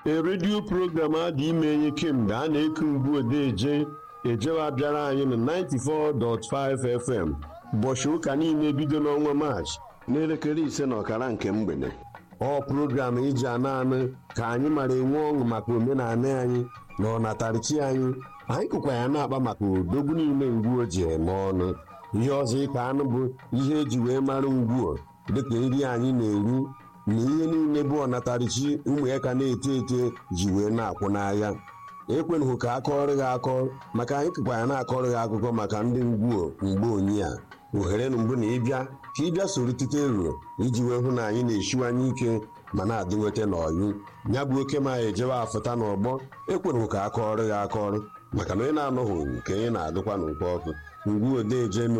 a redio program adị ime enye kemgbe a na-eku mgbu odeje ejewa bịara anyị na 94.5 FM ụbọchị ụka niile bido n'ọnwa maachị n'elekere ise na ọkara nke mgbede ọ program iji ana anụ ka anyị mara enwe ọṅụ maka omenala anyị na ọnatarichi anyị anyị kụkwa ya na-akpa maka odogwu niile ngwuo ji eme ọnụ ihe ọzọ ịka anụ bụ ihe eji wee mara ngwuo dịka nri anyị na-eri na ihe niile bụ ọnatarichi ụmụ ya ka na-eto eto ji wee na-akwụ n'ahịa ekwenụghị ka akọrọ gị akọ maka anyị kụkwa ya na-akọrọ gị akụkọ maka ndị ngwuo mgbe onyi a ohere na mbụ na ịbịa ka ịbịa soro tite ero iji wee hụ na anyị na-esiwanye ike ma na-adị nweta n'ọyụ ya bụ oke ma ejewe afụta n'ọgbọ ekwenụghị ka akọrọ gị akọrọ maka na onye na-anọghị nke onye na-agụkwa n'ụkọ ọkụ ngwu odeje